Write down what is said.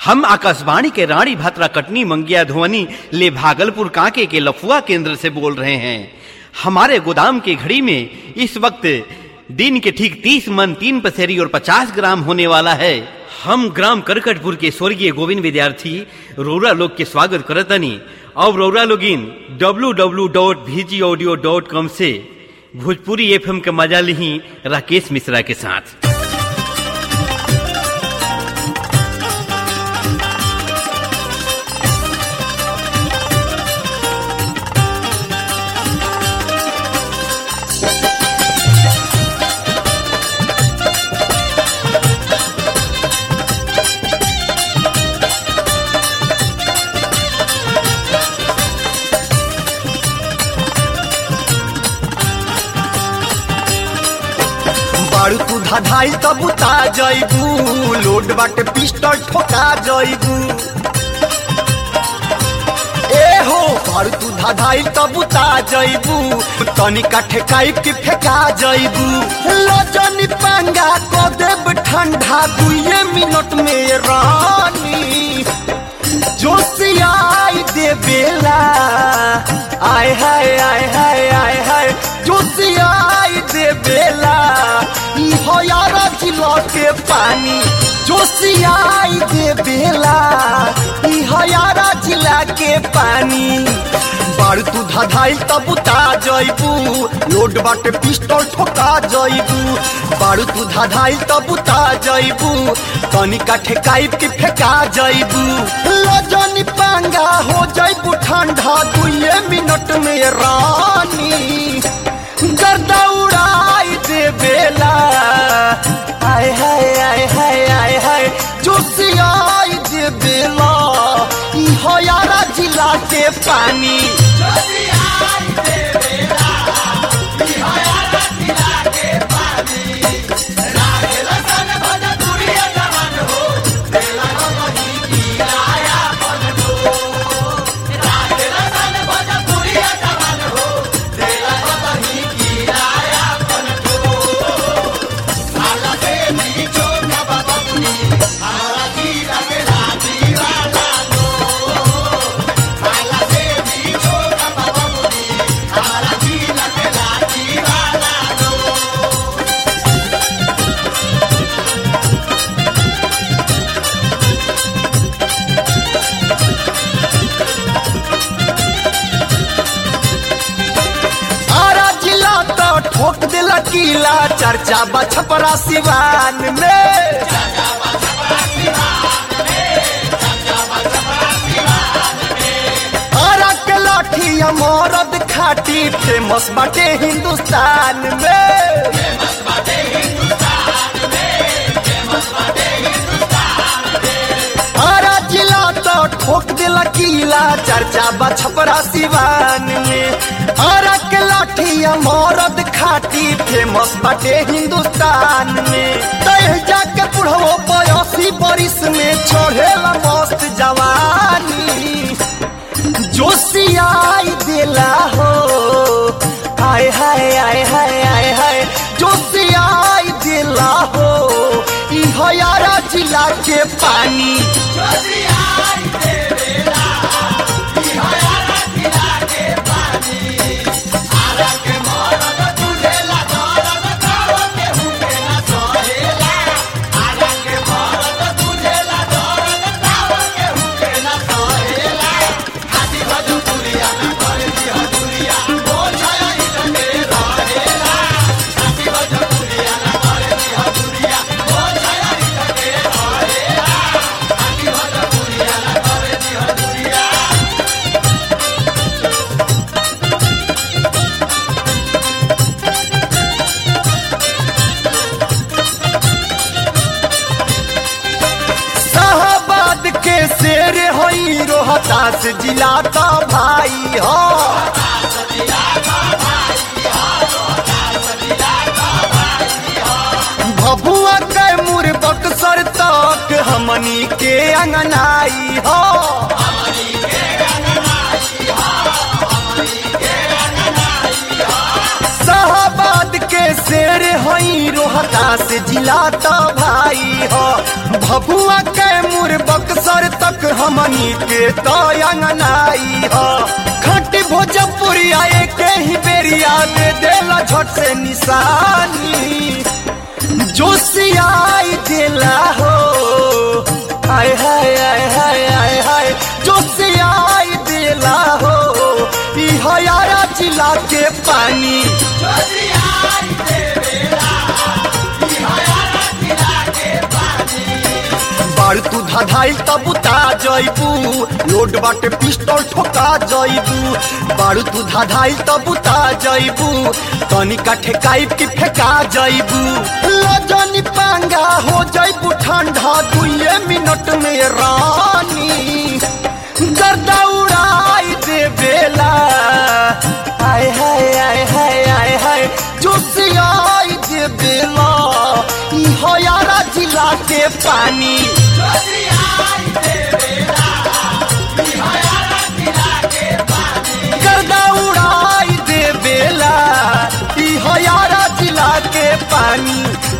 हम आकाशवाणी के रानी भात्रा कटनी मंगिया धुवनी ले भागलपुर कांके के लफुआ केंद्र से बोल रहे हैं हमारे गोदाम की घड़ी में इस वक्त दिन के ठीक तीस मन तीन पसेरी और पचास ग्राम होने वाला है हम ग्राम करकटपुर के स्वर्गीय गोविंद विद्यार्थी रौरा लोग के स्वागत करतनी और रौरा लोगिन www.vgaudio.com से भोजपुरी एफएम के मजा ली राकेश मिश्रा के साथ बारू तू धधाई तब उता जइबू लोड बाटे पिस्टल ठोका जइबू ए हो बारू तू धधाई तब उता जइबू तनिका ठेकाई के फेंका जइबू लजनी पंगा को देब ठंडा दुए मिनट में रानी जोशियाई दे बेला आय हाय आय हाय आय हाय जोशियाई दे बेला ई हो यारा जिलो के पानी जोशियाई दे बेला ई हो यारा जिला के पानी बाड़ तू धधाई तब उता जइबू लोड बाटे पिस्टल ठोका जइबू बाड़ू तू धधाई तब उता जइबू तनिका ठेकाई के फेंका जइबू लजनी पांगा हो जइबू ठंडा दुए मिनट में रानी गर्दा उड़ाई दे बेला आय हाय आय हाय आय हाय जोशियाई दे बेला ई हो यारा जिला के पानी आरा जिला तो ठोक दिला किला चर्चा बा छपरा सिवान में आरा के लाठी मरद खाटी फेमस बाटे हिंदुस्तान में आरा जिला तो ठोक दिला किला चर्चा बा छपरा सिवान में आरा के लाठी मरद खाटी फेमस बाटे हिंदुस्तान में तय जाके बुढ़ो बयासी बरिस में चढ़ेला मस्त जवानी जोशियाई देला हो हाय हाय हाय हाय हाय हाय जोशियाई देला हो ई हो यारा जिला के पानी शाहबाद के शेर होई रोहतास जिला का भाई हो भभुआ के मुर बक्सर तक हमनी के अंगनाई हो शाहबाद के शेर होई रोहतास जिला तो भाई हो भभुआ के मुर बक्सर हमनी के तो अंगनाई हो खट भोजपुरिया के ही बेरिया दे देला झट से निशानी जोशियाई दिला हो हाय हाय हाय हाय हाय हाय जोशियाई दिला हो ई हयारा जिला के पानी बाड़ तू धाधाई तब उता जइबू लोड बाटे पिस्टल ठोका जइबू बाड़ तू धाधाई तब उता जइबू तनी का ठेकाई की फेंका जइबू लजनी पांगा हो जइबू ठंडा दुए मिनट में रानी गर्दा उड़ाई दे बेला हाय हाय हाय हाय हाय हाय जोशियाई दे बेला ई हयारा जिला के पानी गर्दा उड़ाई दे बेला ई हयारा जिला के पानी